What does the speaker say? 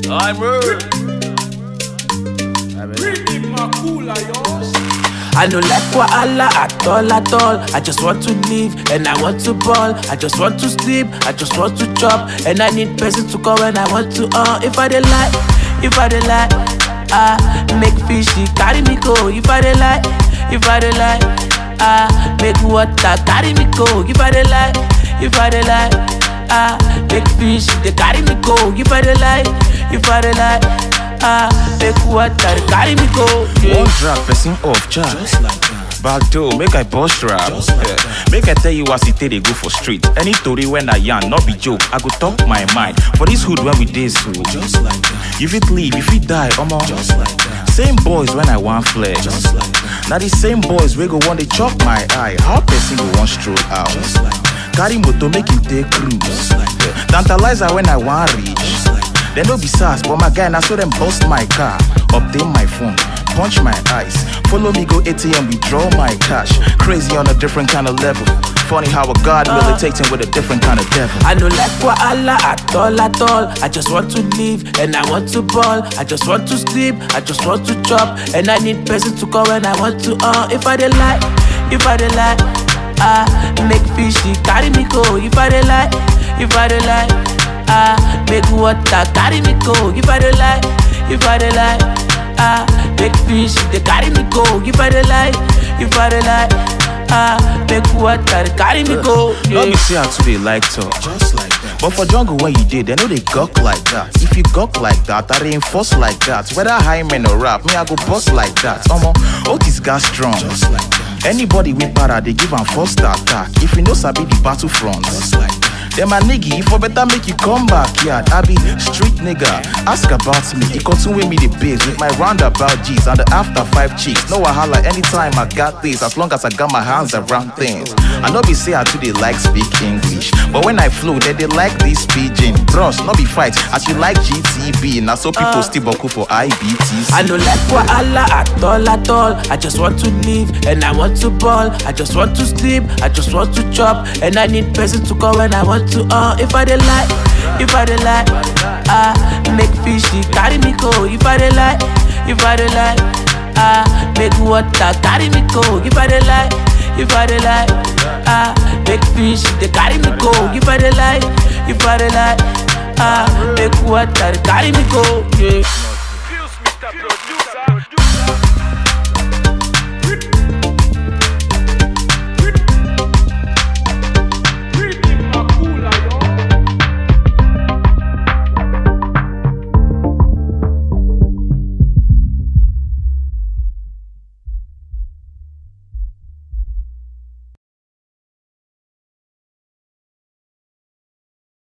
I'm rude. I no like wahala at all at all. I just want to live and I want to ball. I just want to sleep, I just want to chop. And I need person to call when I want to uh if I dey lie, if I dey lie, ah make fishy carry me go. If I dey lie, if I dey lie, ah make water carry me go. If I dey lie, if I dey lie, ah make fish they carry me go. If I dey lie, if I dey lie, ah make water they carry me go. Yeah. One drag person off charge. Just like that. Back door, make I bust rap. Just like Yeah. Make I tell you as it take they go for street. Any story when I yarn, not be joke. I go talk my mind. For this hood when we day so. Just like that. You fit leave, if you die, omo. Just like that. Same boys when I want flex. Just like that. Now the same boys we go want they chop my eye. How person go want stroll out? Just like that. Carry motor make him take cruise. Just like that. Tantalizer when I want reach. Just like that. They no be sass, but my guy now so them bust my car, obtain my phone, punch my eyes, follow me go ATM, withdraw my cash. Crazy on a different kind of level. Funny how a god militating with a different kind of devil. I no like wahala at all at all. I just want to live and I want to ball. I just want to sleep, I just want to chop. And I need person to call when I want to uh if I dey lie, if I dey lie, ah make fishy carry me go. If I dey lie, if I dey lie, ah make water carry me go. If I dey lie, if I dey lie, ah make fish they carry me go. If I dey lie, if I dey lie, ah make water they carry me go. Let me Yeah. see how to they like talk. Just like that. But for jungle when you did, they know they gawk like that. If you gawk like that, I reinforce like that. Whether high men or rap, me I go bust like that. Omo, Otis got strong. Just like that. Anybody with para, they give am first attack. If you know sabi the battlefront, Just like that. Then my nigga, for better make you come back, yeah. I be street nigga. Ask about me. It continue me the biz with my roundabout G's and the after five cheeks. No wahala anytime I got this, as long as I got my hands around things. I know be say I too they like speak English, but when I flow, they they like this pidgin. Bros, no be fight. As you like GTB, now so people still boku for IBTC. I no like wahala at all at all. I just want to live and I want to ball. I just want to sleep, I just want to chop. And I need person to call when I want to uh if I dey lie, if I dey lie, ah make fishy carry me go. If I dey lie, if I dey lie, ah make water carry me go. If I dey lie, if I dey lie, ah make fish they carry me go. If I dey lie, if I dey lie, ah make water carry me go. Yeah.